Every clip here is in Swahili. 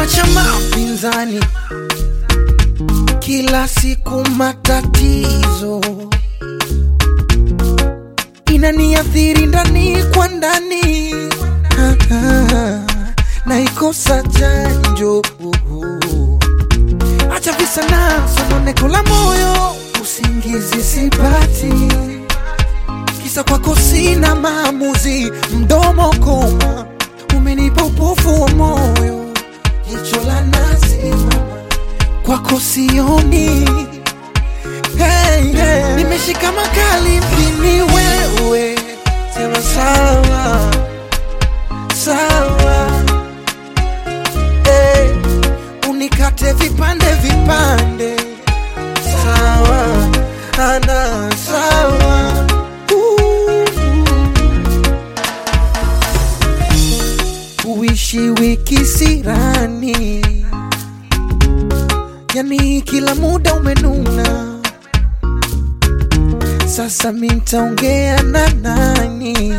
cha mapinzani, kila siku matatizo inaniathiri ndani kwa ndani, Ah, ah, naikosa chanjo. Acha visa na sononeko la moyo, usingizi sipati, kisa kwako sina maamuzi, mdomo koma, umenipa upofu wa moyo, jicho la nazi kwako sioni. Hey, hey. Nimeshika makali mpini wewe, sema sawa sawa, hey. Unikate vipande vipande, sawa ana sawa Uh. Uishi wiki sirani, yani kila muda umenuna. Sasa mintaongea na nani?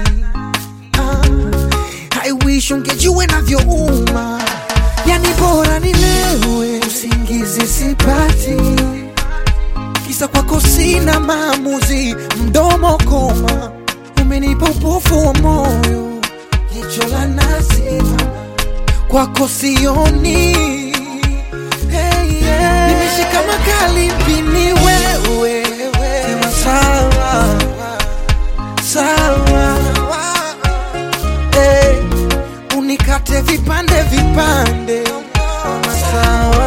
Ah, I wish ungejua navyouma, yani bora nilewe, usingizi sipati, kisa kwako sina maamuzi, mdomo koma, umenipa upofu wa moyo, jicho la nazi kwako sioni. Hey, yeah. Nimeshika makali mpini wewe, sema sawa sawa, hey. Unikate vipande vipande, sawa